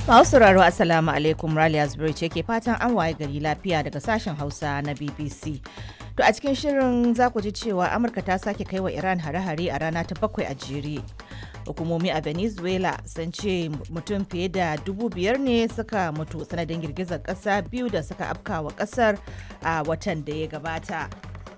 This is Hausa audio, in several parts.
Masu sauraro Assalamu alaikum Raliya Zubairu ce ke fatan an waye gari lafiya daga sashen Hausa na BBC. To a cikin shirin za ku ji cewa Amurka ta sake kai wa Iran hare-hare a rana ta bakwai a jere. Hukumomi a Venezuela sun ce mutum fiye da dubu biyar ne suka mutu sanadin girgizar ƙasa biyu da suka afkawa ƙasar a watan da ya gabata.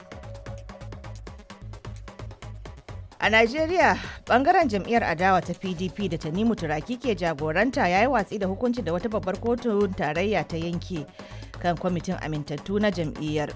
A Najeriya, bangaren jam'iyyar adawa ta PDP da Tanimu Turaki ke jagoranta ya yi watsi da hukunci da wata babbar kotun tarayya ta yanke kan kwamitin amintattu na jam'iyyar.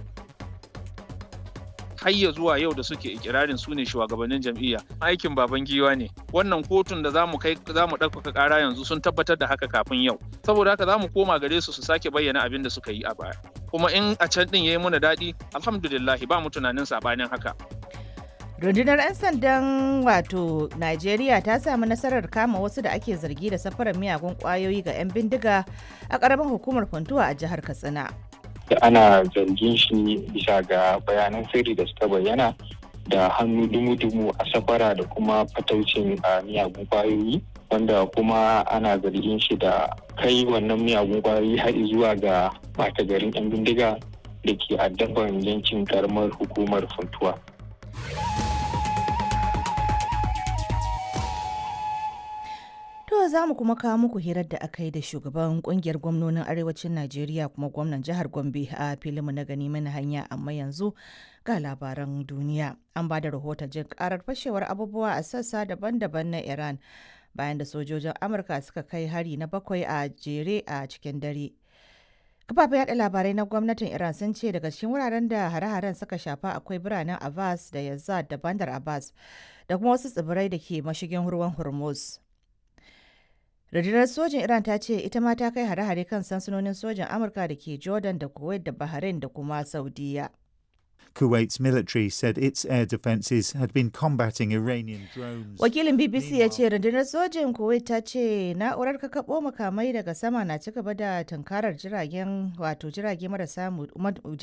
har ya zuwa yau da suke ikirarin su ne shugabannin jam'iyya aikin baban giwa ne wannan kotun da zamu kai zamu ɗaukaka ƙara yanzu sun tabbatar da haka kafin yau saboda haka zamu koma gare su su sake bayyana abin da suka yi a baya kuma in a can din yayi muna daɗi alhamdulillah ba mu tunanin sabanin haka Rundunar 'yan sandan wato Najeriya ta samu nasarar kama wasu da ake zargi da safarar miyagun kwayoyi ga 'yan bindiga a ƙaramin hukumar Funtuwa a jihar Katsina. da ana zargin shi bisa ga bayanan sirri da suka bayyana da hannu dumu-dumu a safara da kuma fataucin a miyagun kwayoyi wanda kuma ana zargin shi da kai wannan miyagun kwayoyi har zuwa ga mata garin 'yan bindiga da ke addaban yankin karamar hukumar funtuwa. To za mu kuma kawo muku hirar da aka yi da shugaban kungiyar gwamnonin arewacin Najeriya kuma gwamnan jihar Gombe a filinmu na gani mana hanya amma yanzu ga labaran duniya. An ba da rahoton jin karar fashewar abubuwa a sassa daban-daban na Iran bayan da sojojin Amurka suka kai hari na bakwai a jere a cikin dare. Kafafen yada labarai na gwamnatin Iran sun ce daga cikin wuraren da hare-haren suka shafa akwai biranen Abbas da Yazad da Bandar Abbas da kuma wasu tsibirai da ke mashigin ruwan Hormuz. rundunar sojin iran ta ce ita ma ta kai hare-hare kan sansanonin sojin amurka da ke jordan da kuwait da bahrain da kuma saudiya Kuwait's military said its air defences had been combating Iranian drones. wakilin bbc ya ce rundunar sojin kuwait ta ce na'urar kakaɓo makamai daga sama na ci gaba da tunkarar jiragen wato jirage marasa